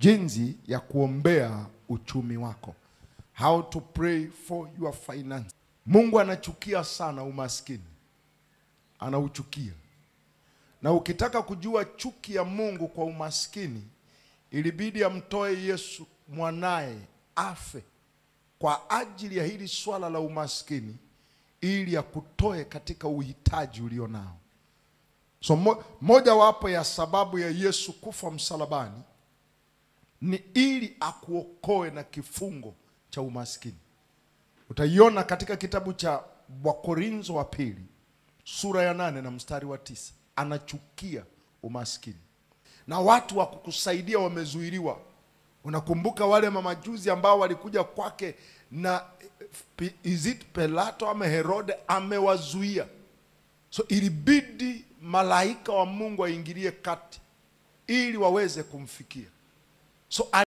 jinsi ya kuombea uchumi wako, how to pray for your finance. Mungu anachukia sana umaskini, anauchukia. Na ukitaka kujua chuki ya Mungu kwa umaskini, ilibidi amtoe Yesu mwanaye afe kwa ajili ya hili swala la umaskini, ili akutoe katika uhitaji ulio nao. So mo, moja wapo ya sababu ya Yesu kufa msalabani ni ili akuokoe na kifungo cha umaskini. Utaiona katika kitabu cha Wakorintho wa pili sura ya nane na mstari wa tisa. Anachukia umaskini na watu wa kukusaidia wamezuiliwa. Unakumbuka wale mamajuzi ambao walikuja kwake na is it Pilato ama Herode amewazuia, so ilibidi malaika wa Mungu aingilie kati ili waweze kumfikia so